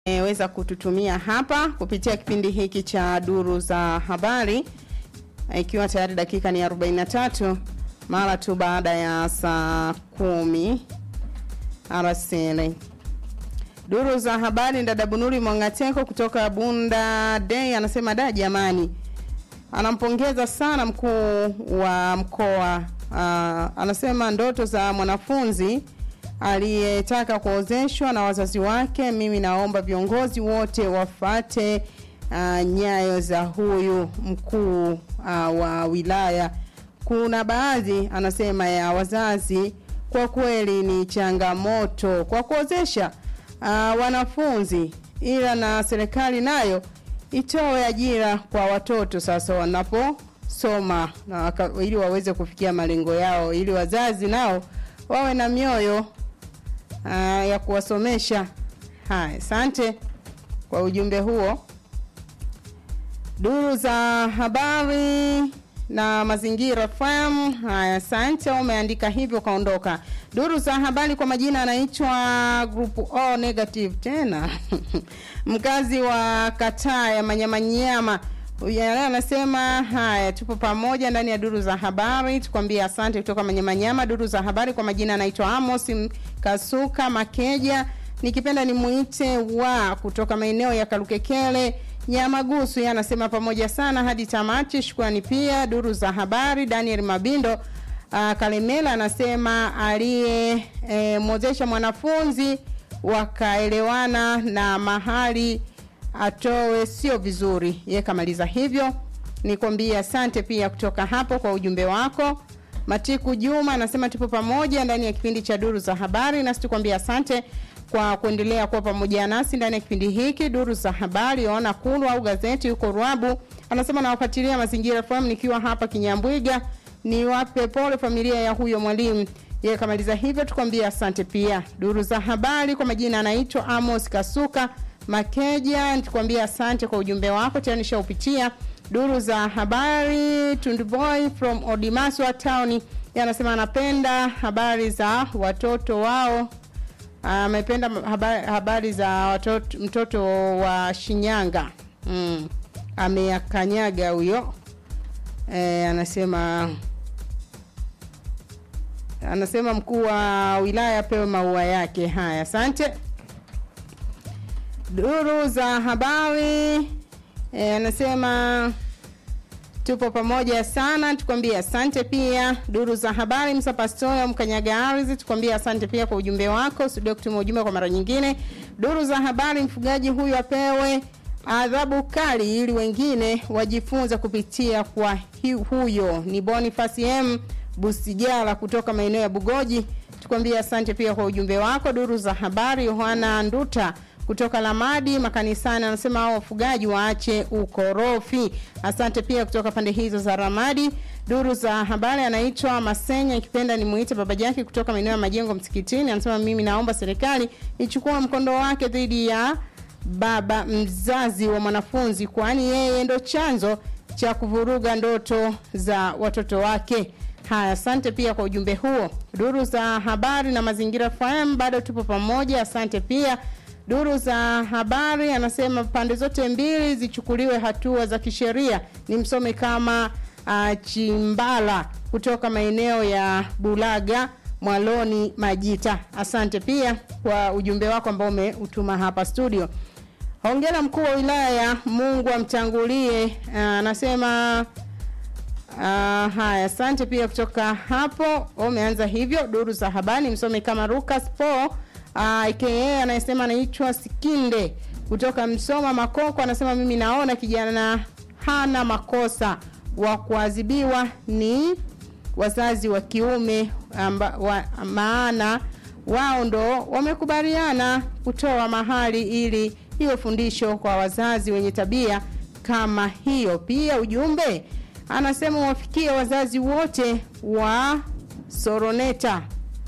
umeweza kututumia hapa kupitia kipindi hiki cha duru za habari, ikiwa tayari dakika ni 43 mara tu baada ya saa kumi alasiri. Duru za habari, dada Bunuri Mwangateko kutoka Bunda Day anasema da, jamani, anampongeza sana mkuu wa mkoa. Uh, anasema ndoto za mwanafunzi aliyetaka kuozeshwa na wazazi wake. Mimi naomba viongozi wote wafate uh, nyayo za huyu mkuu uh, wa wilaya. Kuna baadhi anasema ya wazazi kwa kweli ni changamoto kwa kuozesha uh, wanafunzi, ila na serikali nayo itoe ajira kwa watoto sasa wanaposoma na ili waweze kufikia malengo yao, ili wazazi nao wawe na mioyo uh, ya kuwasomesha. Haya, asante kwa ujumbe huo. Duru za habari na mazingira FM. Haya, asante, umeandika hivyo kaondoka. Duru za habari kwa majina anaitwa group O negative tena mkazi wa kataa ya Manyamanyama Uyala anasema haya, tupo pamoja ndani ya duru za habari, tukwambia asante kutoka Manyamanyama. Duru za habari kwa majina anaitwa Amos Kasuka Makeja, nikipenda nimuite wa kutoka maeneo ya Kalukekele Nyamagusu. Yeye anasema pamoja sana hadi tamati, shukrani. Pia duru za habari Daniel Mabindo uh, Kalemela anasema aliye e, mwozesha mwanafunzi wakaelewana na mahali atowe sio vizuri. Ye kamaliza hivyo, nikwambie asante pia kutoka hapo kwa ujumbe wako. Matiku Juma anasema tupo pamoja ndani ya kipindi cha duru za habari, nasi tukwambia asante kwa kuendelea kuwa pamoja nasi ndani ya kipindi hiki duru za habari. Ona Kulu au gazeti huko Ruabu anasema nawafuatilia Mazingira FM nikiwa hapa Kinyambwiga, niwape pole familia ya huyo mwalimu. Yeye kamaliza hivyo, tukwambia asante pia. Duru za habari kwa majina anaitwa Amos Kasuka Makeja, nikwambia asante kwa ujumbe wako, tena nishaupitia. Duru za habari Tunduboy from Odimaswa Town anasema anapenda habari za watoto wao amependa habari, habari za watoto, mtoto wa Shinyanga mm. ameyakanyaga huyo e, anasema anasema mkuu wa wilaya apewe maua yake. Haya, asante. Duru za habari e, anasema tupo pamoja sana, tukwambie asante pia. Duru za habari Msa Pastoyo Mkanyaga Ardhi, tukwambie asante pia kwa ujumbe wako, studio kutuma ujumbe kwa mara nyingine. Duru za habari mfugaji huyu apewe adhabu kali ili wengine wajifunze kupitia kwa huyo. Ni Boniface M Busijala kutoka maeneo ya Bugoji, tukwambie asante pia kwa ujumbe wako. Duru za habari Yohana Nduta kutoka Lamadi makanisani anasema hao wafugaji waache ukorofi. Asante pia kutoka pande hizo za Ramadi. Duru za habari anaitwa Masenya, ikipenda nimuite baba Jaki kutoka maeneo ya majengo msikitini, anasema mimi naomba serikali ichukue mkondo wake dhidi ya baba mzazi wa mwanafunzi, kwani yeye ndo chanzo cha kuvuruga ndoto za watoto wake. Haya, asante pia kwa ujumbe huo. Duru za habari na mazingira FM, bado tupo pamoja, asante pia Duru za habari anasema pande zote mbili zichukuliwe hatua za kisheria. Ni msome kama uh, Chimbala kutoka maeneo ya Bulaga, Mwaloni, Majita. Asante pia kwa ujumbe wako ambao umeutuma hapa studio. Hongera mkuu wa wilaya, Mungu amtangulie. Anasema uh, uh, haya, asante pia kutoka hapo. Umeanza hivyo. Duru za habari msome kama Lucas Po aka anayesema anaitwa Sikinde kutoka Msoma Makoko, anasema mimi naona kijana hana makosa, wa kuadhibiwa ni wazazi wa kiume amba, wa, maana wao ndo wamekubaliana kutoa mahali ili hiyo fundisho kwa wazazi wenye tabia kama hiyo. Pia ujumbe anasema wafikie wazazi wote wa Soroneta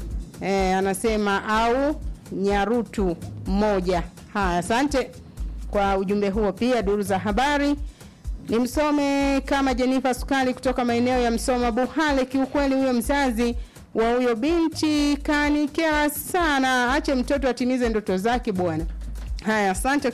e, anasema au Nyarutu moja. Haya, asante kwa ujumbe huo. Pia duru za habari ni msome kama Jenifa Sukali kutoka maeneo ya Msoma Buhale. Kiukweli huyo mzazi wa huyo binti kanikera sana, ache mtoto atimize ndoto zake bwana. haya asante